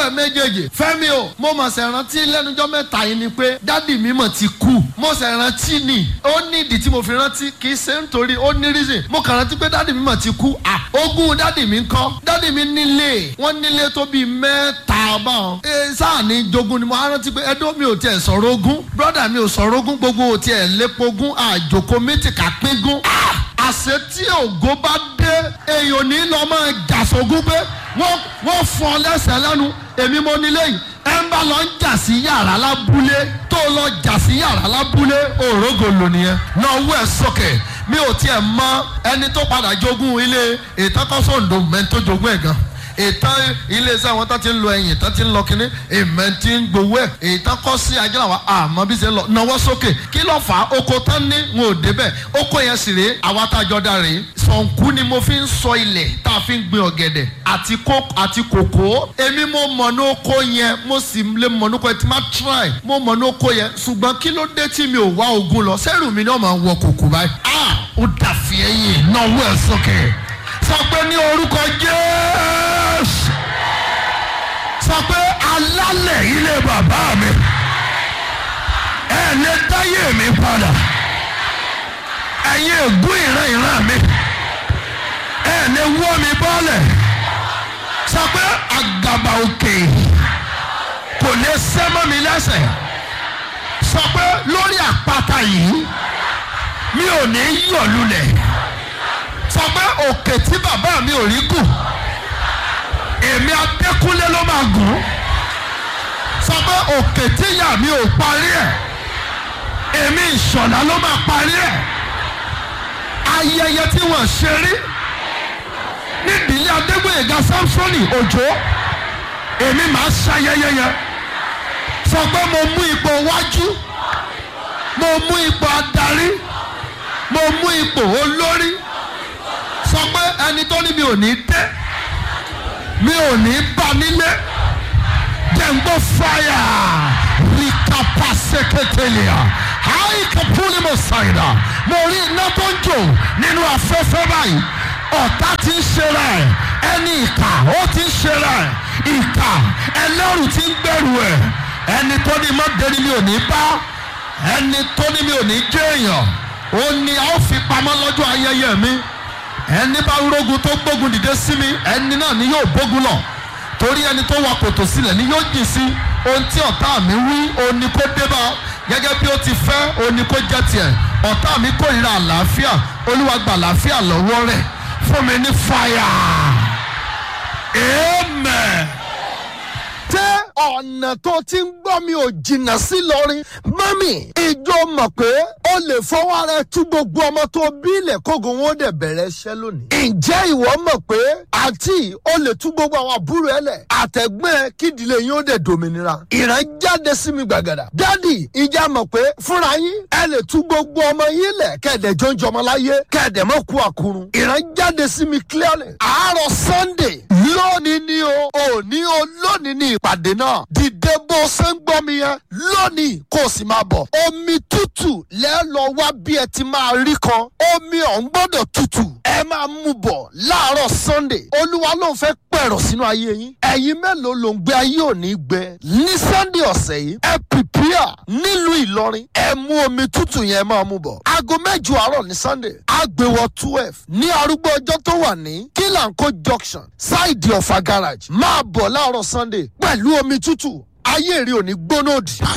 ẹ̀ méjèèjì fẹ́mi o mo mọ̀ sẹ̀ rántí lẹ́nujọ́ mẹ́ta yìí ni pé dádì mi mọ̀ ti kú mo sẹ̀ rántí ni ó ní ìdí tí mo fi rántí kì í ṣe nítorí ó ní reason mo kàn rántí pé dádì mi mọ̀ ti kú à ogún dádì mi ń kọ́ dádì mi nílé wọ́n nílé tó bíi mẹ́ta báwọn ẹ sáà ní jogún ni mo á rántí pé ẹdó mi ò tiẹ̀ sọ̀rọ̀ ogún brọ́dà mi ò sọ̀rọ̀ ogún gbogbo ò tiẹ̀ lépo ogún àjòkó mẹ́tìkà pín àṣẹ tí ògo bá dé èèyàn ní lọ máa jàsógún pé wọ́n wọ́n fọ́ ọ lẹ́sẹ̀ lẹ́nu èmi mo nílé yìí ẹ ń bá lọ ń jà sí yàrá lábúlé tó lọ jà sí yàrá lábúlé òrógò lò nìyẹn náà wú ẹ sókè mi ò tiẹ̀ mọ ẹni tó padà jogún ilé ìtọ́kọ́sọ̀ǹdò mẹ́tò jogún ẹ̀ gan ìtàn iléeṣẹ́ àwọn tó ti ń lo ẹ̀yìn tó ti ń lọ kínní èèmẹ̀ ti ń gbowó ẹ̀ ìtàn kọ́ sí ajínigbà àmọ́ bí ṣe ń lọ náwó sókè kí ló fà á oko tán ní wọn ò débẹ̀ oko yẹn sì rèé àwa tá a jọ dá rèé sọ̀nkú ni mo fi ń sọ ilẹ̀ tá a fi ń gbin ọ̀gẹ̀dẹ̀ àti kó àti kòkó èmi mo mọ̀ ní oko yẹn mo sì lè mọ̀ ní oko yẹn tí má try mo mọ̀ ní oko yẹn ṣùgbọ́n kí ló dé tí mi ò wá ogun lọ sẹ́rù mi náà máa wọ kòkó báyìí ah ó dàfí ẹ̀yìn náwó ẹ̀ sókè sọ pé ní orúkọ jésù sọ pé alálẹ̀ ilé bàbá mi ẹ lè dáyé mi padà ẹ̀yin ègún ìran ìran mi ẹ lè wọ́ mi bọ́lẹ̀ sọ pé àgàbà òkè kò lè sẹ́mọ́ mi lẹ́sẹ̀ sọ pé lórí àpáta yìí mi ò ní yọ̀ lulẹ̀ sọ pé òkè tí bàbá mi ò rí gùn èmi adékúnlé ló máa gùn sọ pé òkè tí ìyá mi ò parí ẹ̀ èmi ìṣọ̀lá ló máa parí ẹ̀ ayẹyẹ tí wọ́n ṣe rí nídìílé adégbòyèga samsoni òjò èmi máa ṣayẹyẹ yẹn sọ pé mo mú ipò wájú mo mú ipò adarí mo mú ipò olórí sọ pé ẹni tó ní mi ò ní dé mi ò ní bá nílé jẹ̀ǹgbọ́ fáyà rìkàpà sẹ́kẹ̀tẹ̀lìà àìkàpúlì mo ṣàìdá mo rí iná tó ń jò nínú afẹ́fẹ́ báyìí ọ̀tá ti ń ṣe rẹ̀ ẹni ìkà ó ti ń ṣe rẹ̀ ìkà ẹlẹ́rù ti ń gbẹ̀rù ẹ̀ ẹni tó ní mọ́ dẹni mi ò ní bá ẹni tó ní mi ò ní jẹ́ èèyàn ó ní a ó fi pamọ́ lọ́jọ́ ayẹyẹ mi ẹni bá rógun tó gbógun dìde sí mi ẹni náà ni yóò bógun lọ torí ẹni tó wa kòtò sílẹ̀ ni yóò jìn sí ohun tí ọ̀tá mi wí òun ni kó dé bá gẹ́gẹ́ bí ó ti fẹ́ òun ni kó jẹ́ tiẹ̀ ọ̀tá mi kórìíra àlàáfíà olúwa gba àlàáfíà lọ́wọ́ rẹ̀ fún mi ní fàyà amen. tẹ́ ọ̀nà tó ti ń gbọ́ mi ò jìnnà sí lọ́rin mọ́mì ìjọ mọ̀ pé o lè fọwọ́ ara ẹ tú gbogbo ọmọ tó bí ilẹ̀ kógun wọn ó dẹ̀ bẹ̀rẹ̀ iṣẹ́ lónìí. ǹjẹ́ ìwọ mọ̀ pé àǹtí o lè tú gbogbo àwọn àbúrò ẹ lẹ̀ àtẹ̀gbẹ́ ẹ kí ìdílé yín ó dẹ̀ dòmìnira. ìran jáde sí mi gbàgàdà. dádì ìjà mọ̀ pé fúnra yín ẹ lè tú gbogbo ọmọ yín lẹ̀ kẹ̀dẹ̀ jọ́njọ́ ọmọ láyé kẹ̀dẹ̀ mọ̀ kú àkúrun. ìran jáde sí mi clearly. àárọ̀ sunday lónìí ni o òní o lónìí ni ìpàdé náà dìde bó ṣe ń gbọ́ mi yẹn lónìí kó o sì máa bọ̀. omi tútù lẹ́ lọ wá bí ẹ ti máa rí kan omi ọ̀hún gbọ́dọ̀ tútù ẹ máa mú bọ̀ láàárọ̀ sunday olúwa ló ń fẹ́ pẹ̀rọ̀ sínú ayé yín ẹ̀yin mélòó ló ń gbé ayé òní gbẹ ní sunday ọ̀sẹ̀ yìí ẹ pìpìà nílùú ìlọrin ẹ mú omi tútù yẹn máa mú bọ̀ aago mẹ́jọ àárọ̀ ní sunday àgbèwọ̀ twelve ní arúgbó ọjọ́ tó wà ní kílànkó junction ṣáìdì ọ̀fà garage máa bọ̀ láàárọ̀ sunday pẹ̀lú omi tútù ayé rí òní gbóná òdì.